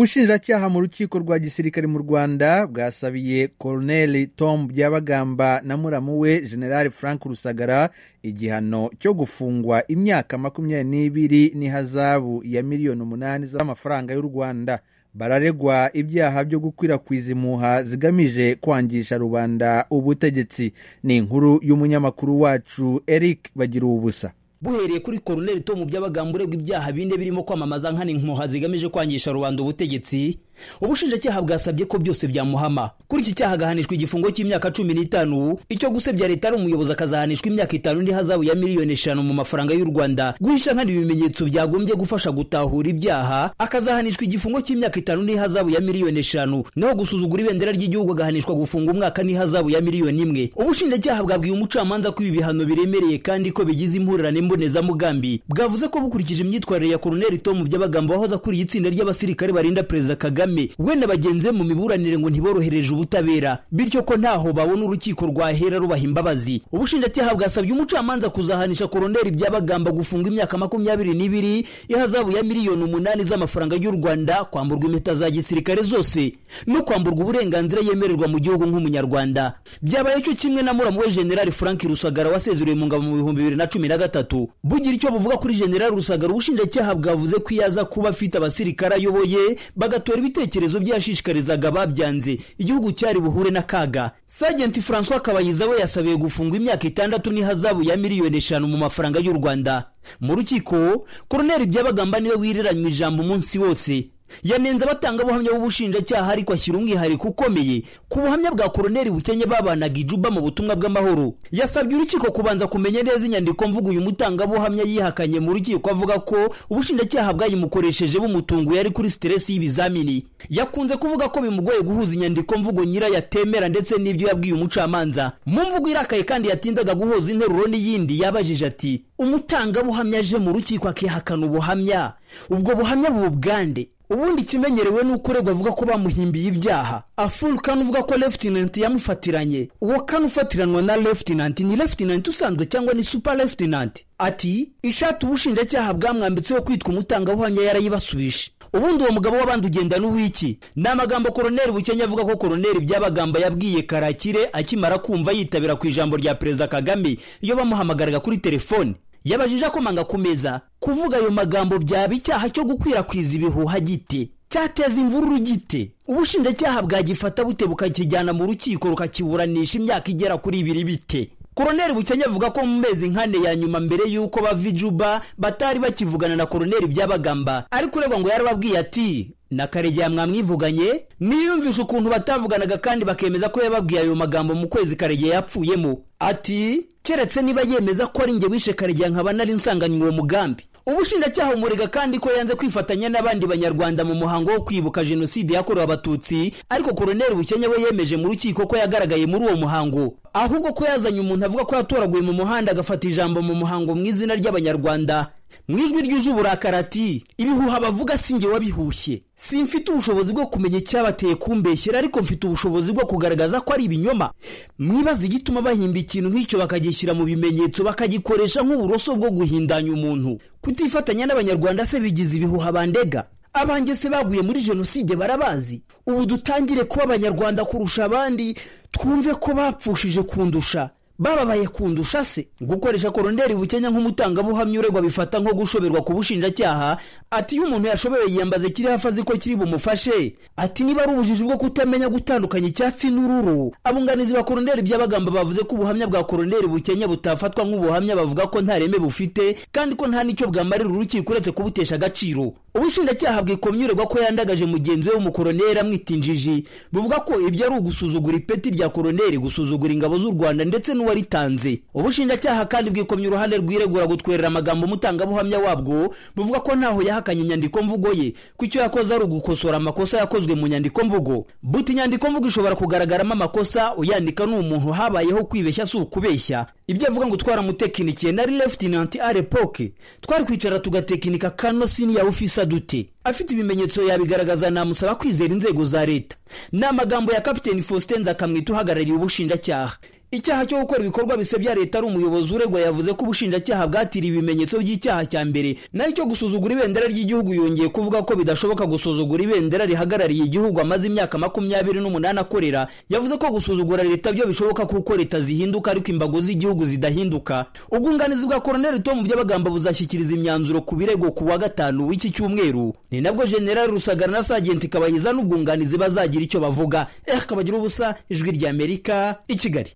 ubushinjacyaha mu rukiko rwa gisirikare mu rwanda bwasabiye koroneli tom byabagamba na muramu we generali frank rusagara igihano cyo gufungwa imyaka makumyabiri n'ibiri n'ihazabu ya miliyoni umunani z'amafaranga y'u rwanda bararegwa ibyaha byo gukwirakwiza impuha zigamije kwangisha rubanda ubutegetsi ni inkuru y'umunyamakuru wacu eric bagira ubusa buhereye kuri koroneli tomu by'abagamba uregwa ibyaha bine birimo kwamamaza nkana impuha zigamije kwangisha rubanda ubutegetsi ubushinjacyaha bwasabye ko byose byamuhama kuri iki cyaha agahanishwa igifungo cy'imyaka cumi n'itanu icyo gusebya leta ari umuyobozi akazahanishwa imyaka itanu n'ihazabu ya miliyoni eshanu mu mafaranga y'u rwanda guhisha nkana ibimenyetso byagombye gufasha gutahura ibyaha akazahanishwa igifungo cy'imyaka itanu n'ihazabu ya miliyoni eshanu naho gusuzugura ibendera ry'igihugu agahanishwa gufunga umwaka n'ihazabu ya miliyoni imwe ubushinjacyaha bwabwiye umucamanza ko ibi bihano biremereye kandi ko bigize impurirane mbonezamugambi bwavuze ko bukurikije imyitwarire ya koroneli tomu by'abagamba wahoze akuriye itsinda ry'abasirikare barinda perezida kagame kagame we na bagenzi be mu miburanire ngo ntiborohereje ubutabera bityo ko ntaho babona urukiko rwahera rubaha imbabazi ubushinjacyaha bwasabye umucamanza kuzahanisha koroneli byabagamba gufunga imyaka makumyabiri n'ibiri ihazabu ya miliyoni umunani z'amafaranga y'u rwanda kwamburwa impeta za gisirikare zose no kwamburwa uburenganzira yemererwa mu gihugu nk'umunyarwanda byabaye cyo kimwe na muramu we generali frank rusagara wasezereye mu ngabo mu bihumbi bibiri na cumi na gatatu bugira icyo buvuga kuri generali rusagara ubushinjacyaha bwavuze ko iyo aza kuba afite abasirikare ayoboye bagatora ibite ibitekerezo bye yashishikarizaga babyanze igihugu cyari buhure n'akaga sajenti francois kabayiza we yasabiye gufungwa imyaka itandatu n'ihazabu ya miliyoni eshanu mu mafaranga y'u rwanda mu rukiko koroneli byabagamba niwe wiriranywe ijambo umunsi wose yanenze abatangabuhamya b'ubushinjacyaha ariko ashyira umwihariko ukomeye ku buhamya bwa koroneli bukennye babanaga ijuba mu butumwa bw'amahoro yasabye urukiko kubanza kumenya neza inyandiko mvugo uyu mutangabuhamya yihakanye mu rukiko avuga ko ubushinjacyaha bwayimukoresheje bumutunguye ari kuri siteresi y'ibizamini yakunze kuvuga ko bimugoye guhuza inyandiko mvugo nyirayo atemera ndetse n'ibyo yabwiye umucamanza mu mvugo irakaye kandi yatindaga guhuza interuro n'iyindi yabajije ati umutangabuhamya aje mu rukiko akihakana ubuhamya ubwo buhamya bubugande ubundi ikimenyerewe ni uko uregwa avuga ko bamuhimbiye ibyaha aful kane uvuga ko lefutinanti yamufatiranye uwo kane ufatiranwa na lefutinanti ni lefutinanti usanzwe cyangwa ni supa lefutinanti ati ishati ubushinjacyaha bwamwambitseho kwitwa umutangabuhamya yarayibasubije ubundi uwo mugabo w'abandi ugenda n'uwiki ni amagambo koroneli bukenya avuga ko koroneli byabagamba yabwiye karakire akimara kumva yitabira ku ijambo rya perezida kagame iyo bamuhamagaraga kuri telefoni yabajije akomanga ku meza kuvuga ayo magambo byaba icyaha cyo gukwirakwiza ibihuha gite cyateza imvururu gite ubushinjacyaha bwagifata bute bukakijyana mu rukiko rukakiburanisha imyaka igera kuri ibiri bite koroneli bukenya avuga ko mu mezi nkane ya nyuma mbere y'uko bava ijuba batari bakivugana na koroneli byabagamba ariko uregwa ngo yarababwiye ati na karegeya mwamwivuganye niyumvisha ukuntu batavuganaga kandi bakemeza ko yababwiye ayo magambo mu kwezi karegeya yapfuyemo ati keretse niba yemeza ko ari njye wishe karegeya nkaba nari nsanganywe uwo mugambi ubushinjacyaha umurega kandi ko yanze kwifatanya n'abandi banyarwanda mu muhango wo kwibuka jenoside yakorewe abatutsi ariko koroneli bukenya we yemeje mu rukiko ko yagaragaye muri uwo muhango ahubwo ko yazanye umuntu avuga ko yatoraguye mu muhanda agafata ijambo mu muhango mu izina ry'abanyarwanda mu ijwi ryuje uburakari ati ibihuha bavuga si njye wabihushye si mfite ubushobozi bwo kumenya icyabateye kumbeshyera ariko mfite ubushobozi bwo kugaragaza ko ari ibinyoma mwibaza igituma bahimba ikintu nk'icyo bakagishyira mu bimenyetso bakagikoresha nk'uburoso bwo guhindanya umuntu kutifatanya n'abanyarwanda se bigize ibihuha bandega abanjye se baguye muri jenoside barabazi ubu dutangire kuba abanyarwanda kurusha abandi twumve ko bapfushije kundusha bababaye kundusha se gukoresha koroneli bukenya nk'umutangabuhamya uregwa bifata nko gushoberwa ku bushinjacyaha ati iyo umuntu yashobewe yiyambaze kiri hafi azi ko kiri bumufashe ati niba ari ubujiji bwo kutamenya gutandukanya icyatsi n'ururu abunganizi ba koroneli by'abagamba bavuze ko ubuhamya bwa koroneli bukenya butafatwa nk'ubuhamya bavuga ko nta reme bufite kandi ko nta n'icyo bwamarira urukiko uretse kubutesha agaciro ubushinjacyaha bwikomye uregwa ko yandagaje mugenzi we w'umukoroneli amwita injiji buvuga ko ibyo ari ugusuzugura ipeti rya koroneli gusuzugura ingabo z'u rwanda ndetse n'uwa waritanze ubushinjacyaha kandi bwikomye uruhande rwiregura gutwerera amagambo umutangabuhamya wabwo buvuga ko ntaho yahakanye inyandiko mvugo ye ko icyo yakoze ari ugukosora amakosa yakozwe mu nyandiko mvugo buti inyandiko mvugo ishobora kugaragaramo amakosa uyandika ni umuntu habayeho kwibeshya si ukubeshya ibyo avuga ngo twaramutekinikiye nari lefutinanti arepoke twari kwicara tugatekinika kano siniya ufisa dute afite ibimenyetso yabigaragaza namusaba kwizera inzego za leta ni amagambo ya kapiteni faustin nzakamwita uhagarariye ubushinjacyaha icyaha cyo gukora ibikorwa bisebya leta ari umuyobozi uregwa yavuze ko ubushinjacyaha bwatiriye ibimenyetso by'icyaha cya mbere naho icyo gusuzugura ibendera ry'igihugu yongeye kuvuga ko bidashoboka gusuzugura ibendera rihagarariye igihugu amaze imyaka makumyabiri n'umunani akorera yavuze ko gusuzugura leta byo bishoboka kuko leta zihinduka ariko imbago z'igihugu zidahinduka ubwunganizi bwa koroneli tom by'abagamba buzashyikiriza imyanzuro ku birego ku wa gatanu w'iki cyumweru ni nabwo generali rusagara na sajenti kabayiza n'ubwunganizi bazagira icyo bavuga eh kabagira ubusa ijwi ry'amerika i kigali